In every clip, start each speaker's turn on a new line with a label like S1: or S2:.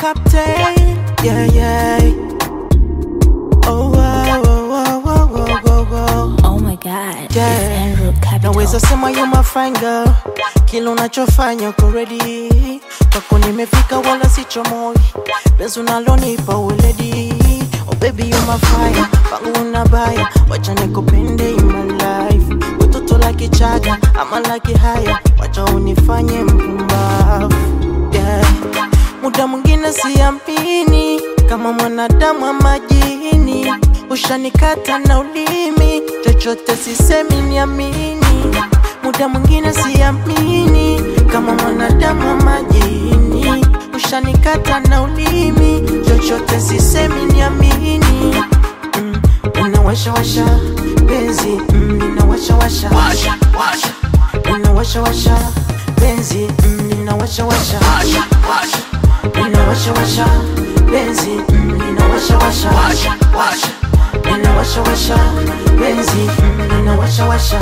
S1: captain. Yeah, yeah. Oh, wow, wow, wow, wow, wow, wow, wow.
S2: Oh my god,
S1: Yeah.
S2: it's Andrew Capital.
S1: Naweza sema you my fine girl, kila unachofanya uko ready. Kwako nimefika wala sichomoi, penzi unalonipa weledi. Oh baby you my fire, pangu unabaya, wacha nikupende in my life. Utoto la kichaga ama la kihaya, wacha unifanye mpumbavu. Yeah. Muda mwingine siamini kama mwanadamu wa majini, ushanikata na ulimi, chochote sisemi niamini. Muda mwingine siamini kama mwanadamu wa majini, ushanikata na ulimi, chochote sisemi niamini. Mm, ninawashawasha penzi, mm, ninawashawasha ninawashawasha penzi, mm, ninawashawasha ninawashawasha penzi, mm, ninawashawasha ninawashawasha penzi, mm, ninawashawasha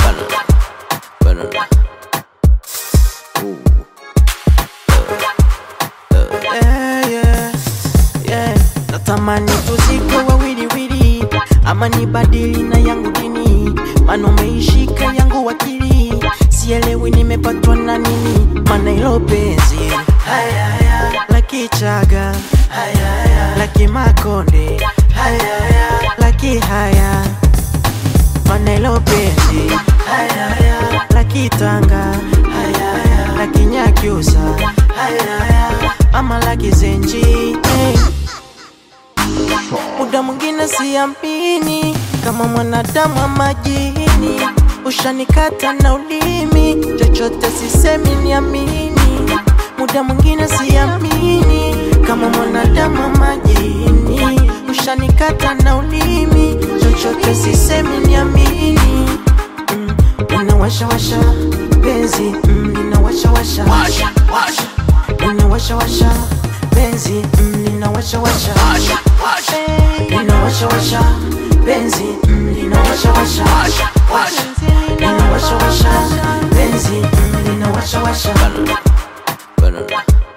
S1: Yeah, yeah, yeah. Natamani tuzike wawiliwili ama nibadili na yangu dini, maana umeishika yangu wakili, sielewi nimepatwa na nini, maana ilo penzi haya, haya, la kichaga haya, haya, la kimakonde haya, haya, la kihaya maana ilo penzi haya, haya, la kitanga haya, haya, la kinyakyusa haya, haya, ama la kizenji hey. Muda mwingine siamini kama mwanadamu wa majini, ushanikata na ulimi, chochote sisemi niamini. Muda mwingine siamini kama mwanadamu wa majini, ushanikata na ulimi, chochote sisemi niamini. Mm, ninawashawasha penzi, mm, ninawashawasha ninawashawasha penzi, mm, ninawashawasha ninawashawasha penzi, mm, ninawashawasha ninawashawasha penzi, mm, ninawashawasha